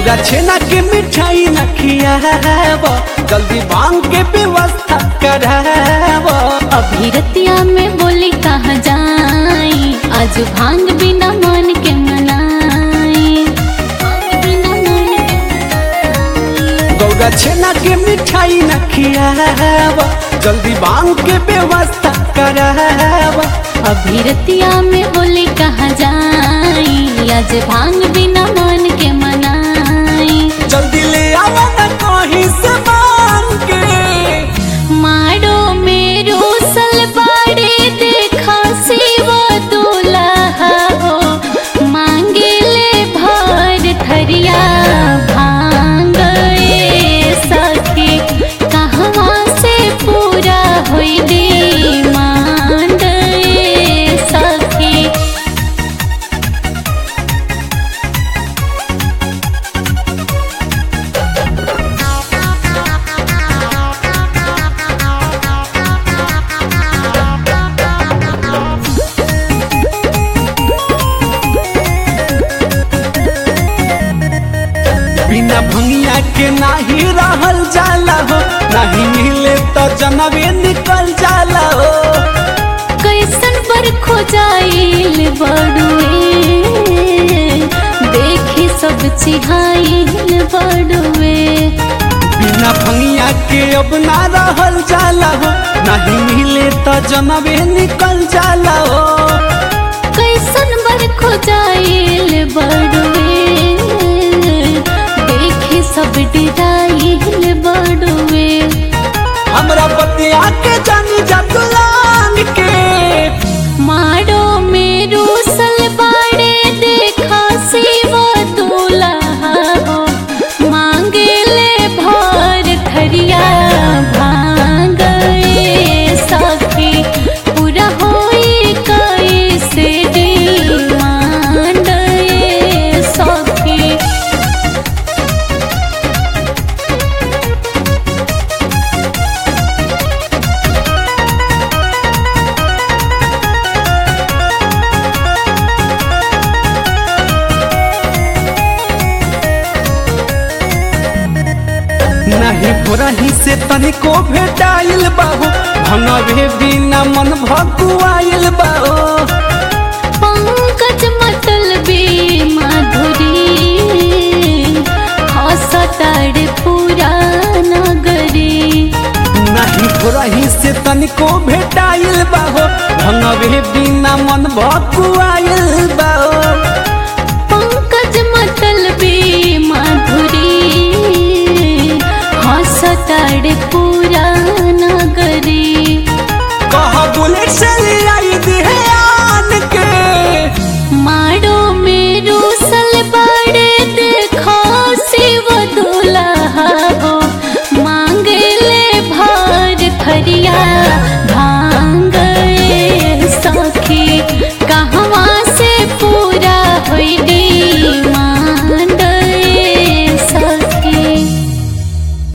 गौरा छेना के मिठाई न खियाब जल्दी भांग के व्यवस्था कराब अभी रतिया में बोली कहाँ जाई आज भांग बिना मन के मनाई भांग बिना मन के गौरा छेना के मिठाई न खियाब जल्दी भांग के व्यवस्था कराब अभी रतिया में बोली कहाँ जाई आज भांग बिना मन के मनाई जल्दी ले आवा न कहीं से मांग के मारो मेरो सलवारे देखा सेवा दुल्हा हो मांगे ले भर थरिया भांग ए सखी कहवा से पूरा होई दे मांड ए सखी बिना भंगिया के नाही रहल जाला हो नहीं मिले तो जनवे निकल जाला हो कैसन पर खोजाइल बड़ुए देखी सब चिहाइल बड़ुए बिना भंगिया के अब ना रहल जाला हो नहीं मिले तो जनवे निकल जाला हो कैसन बर खोजाइल बड़ुए देखी सब डिराइल बड़ुए हमरा बतिया के जानी जतलान के मारो मेरो सलवारे देखा सेवा दुल्हा हो मांगे ले भर थरिया भांग ए सखी पूरा होई कैसे डिमांड ए सखी नहीं भोरही से तनिको भेटाइल बाहो भंगवे बिना मन भकुआइल बाहो पंकज मतलबी माधुरी हसताड़ पूरा नगरी नहीं भोरही से तनिको भेटाइल बाहो भंगवे बिना मन भकुआइल बाहो पंकज मतलबी माधुरी हसताड़